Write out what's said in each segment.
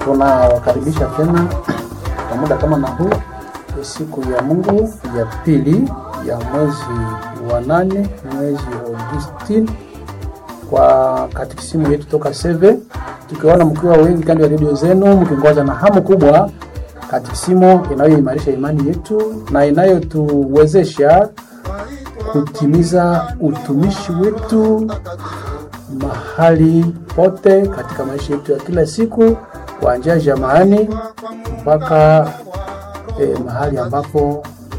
tunawakaribisha tena kwa muda kama na huu, siku ya Mungu ya pili ya mwezi wa nane, mwezi Augustine, kwa katikisimu yetu toka Seve, tukiona mkiwa wengi kando ya redio zenu mkingoja na hamu kubwa katikisimu inayoimarisha imani yetu na inayotuwezesha kutimiza utumishi wetu mahali pote katika maisha yetu ya kila siku kuanzia jamaani mpaka eh, mahali ambapo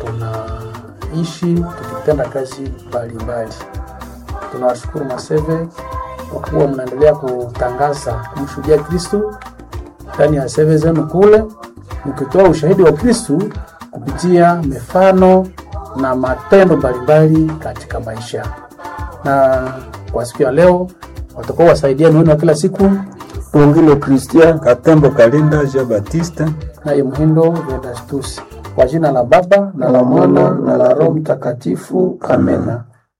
tunaishi tukitenda kazi mbalimbali. Tunawashukuru Maseve kwa kuwa mnaendelea kutangaza kumshuhudia Kristu ndani ya seve zenu kule, mkitoa ushahidi wa Kristu kupitia mifano na matendo mbalimbali katika maisha. Na kwa siku ya leo watakuwa wasaidiani wenu wa kila siku Pongilo Christian Katembo Kalinda Jean Baptiste naye Mhindo Vedastus, kwa jina la Baba na la Mwana na la Roho Mtakatifu, amena.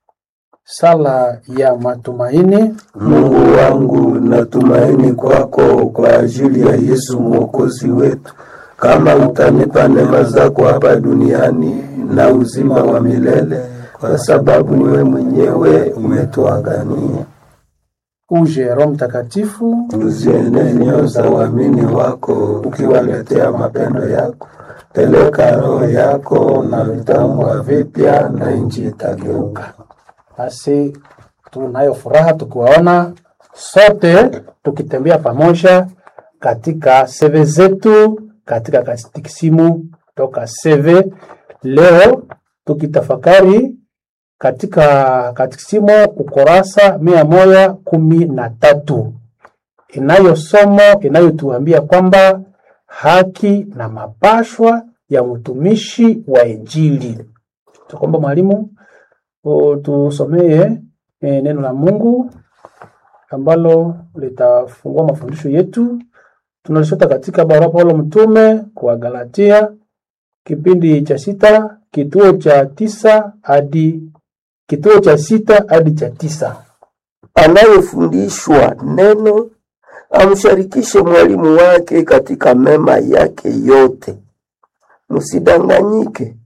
Sala ya matumaini. Mungu wangu, natumaini kwako kwa ajili ya Yesu mwokozi wetu. Kama utanipa neema zako hapa duniani na uzima wa milele, kwa sababu wewe mwenyewe umetuagania. Uje Roho Mtakatifu, Uzienee nyoyo za waamini wako, ukiwaletea mapendo yako. Peleka roho yako na vitambwa vipya, na nchi itageuka. basi tunayo furaha tukiwaona sote tukitembea pamoja katika seve zetu katika katikisimu toka seve leo tukitafakari katika katikisimu ukurasa mia moja kumi na tatu inayo somo inayotuambia kwamba haki na mapashwa ya mtumishi wa Injili. Tukomba mwalimu o, tusomee e, neno la Mungu ambalo litafungua mafundisho yetu. Tunalishota katika barua Paulo mtume kwa Galatia kipindi cha sita kituo cha tisa hadi kituo cha sita hadi cha tisa. Anayefundishwa neno amsharikishe mwalimu wake katika mema yake yote. Msidanganyike,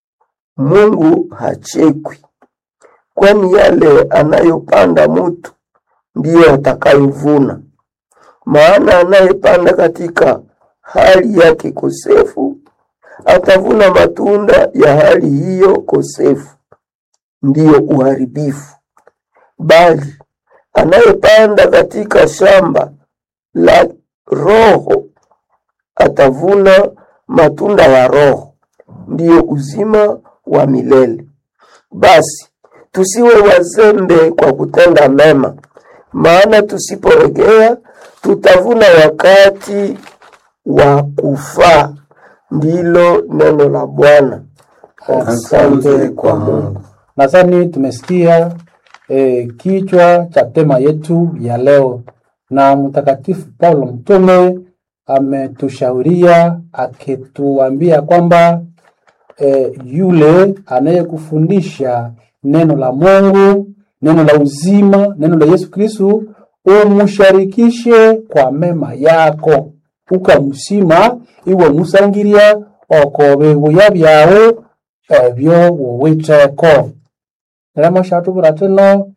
Mungu hachekwi, kwani yale anayopanda mutu ndiyo atakayovuna. Maana anayepanda katika hali yake kosefu atavuna matunda ya hali hiyo kosefu, ndiyo uharibifu. Bali anayepanda katika shamba la Roho atavuna matunda ya Roho, ndiyo uzima wa milele. Basi tusiwe wazembe kwa kutenda mema, maana tusiporegea tutavuna wakati wa kufaa. Ndilo neno la Bwana. Asante kwa Mungu. Nadhani tumesikia e, kichwa cha tema yetu ya leo, na Mtakatifu Paulo mtume ametushauria akituambia kwamba e, yule anayekufundisha neno la Mungu, neno la uzima, neno la Yesu Kristu, umusharikishe kwa mema yako, ukamusima iwe musangiria oko bibuya byawe ebyo wuwitheko rema shatubura tino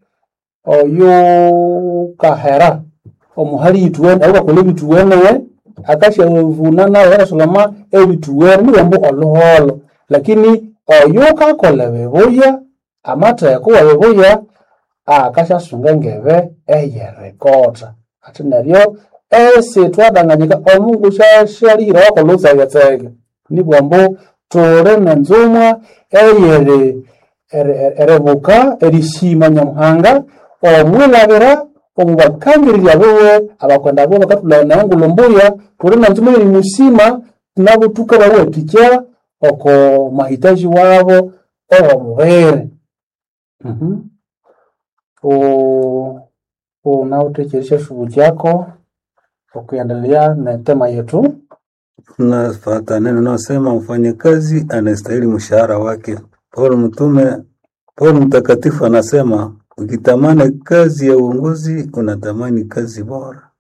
oyo kahera omuhali ituwene aukakola ebituwenewe akashavuna nawe arasoloma ebituwene nibambu oluholo lakini oyo kakola bibuya amatheko wa bibuya akashasunga engebe eyerekota ati neryo esi twadanganyika omungu shashalire wakola utsegetsege nibwambu tuli nenzumwa eyeri eribuka erishima nyamuhanga omwilabira omubakangirira biwe abakwenda biwe bakatulana engulumbuya tuli nenzumwa eri musima nabo tukabawathikya oko mahitaji wabo owomubiri Mhm. U- unaotekeresha shughuli yako ukiendelea na tema yetu Nafata neno naosema mfanyakazi anastahili mshahara wake. Paulo mtume, Paulo mtakatifu anasema ukitamani kazi ya uongozi unatamani kazi bora.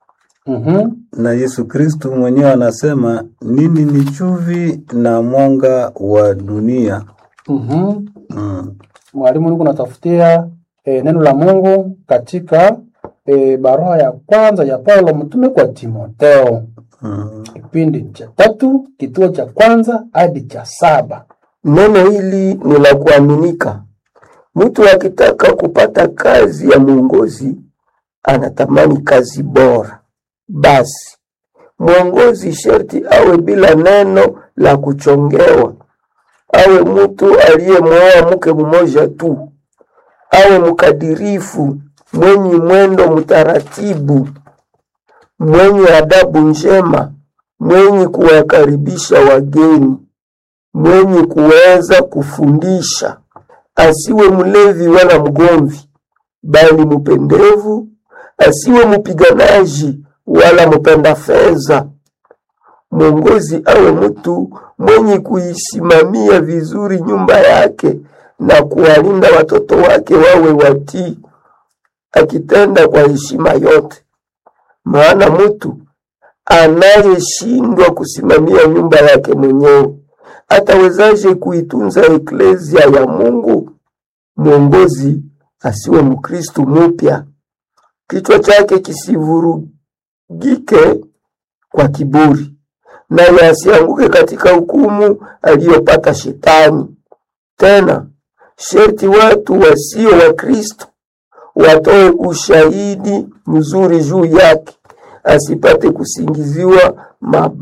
Mhm. na Yesu Kristu mwenyewe anasema nini ni chumvi na mwanga wa dunia. Mhm. Mm. Mwalimu, niko natafutia e, neno la Mungu katika e, barua ya kwanza ya Paulo mtume kwa Timotheo, Mm. kipindi cha tatu kituo cha kwanza hadi cha saba. Neno hili ni la kuaminika. Mtu akitaka kupata kazi ya mwongozi anatamani kazi bora. Basi mwongozi sharti awe bila neno la kuchongewa, awe mtu aliyemwoa mke mmoja tu, awe mkadirifu, mwenye mwendo mtaratibu, mwenye adabu njema, mwenye kuwakaribisha wageni mwenye kuweza kufundisha, asiwe mlevi wala mgomvi, bali mpendevu, asiwe mpiganaji wala mpenda fedha. Mwongozi awe mtu mwenye kuisimamia vizuri nyumba yake na kuwalinda watoto wake wawe watii, akitenda kwa heshima yote. Maana mtu anayeshindwa kusimamia nyumba yake mwenyewe atawezaje kuitunza eklezia ya Mungu? Mwongozi asiwe Mkristu mupya, kichwa chake kisivurugike kwa kiburi, naye asianguke katika hukumu aliyopata Shetani. Tena sherti watu wasio wa Kristo watoe ushahidi mzuri juu yake, asipate kusingiziwa mabaya.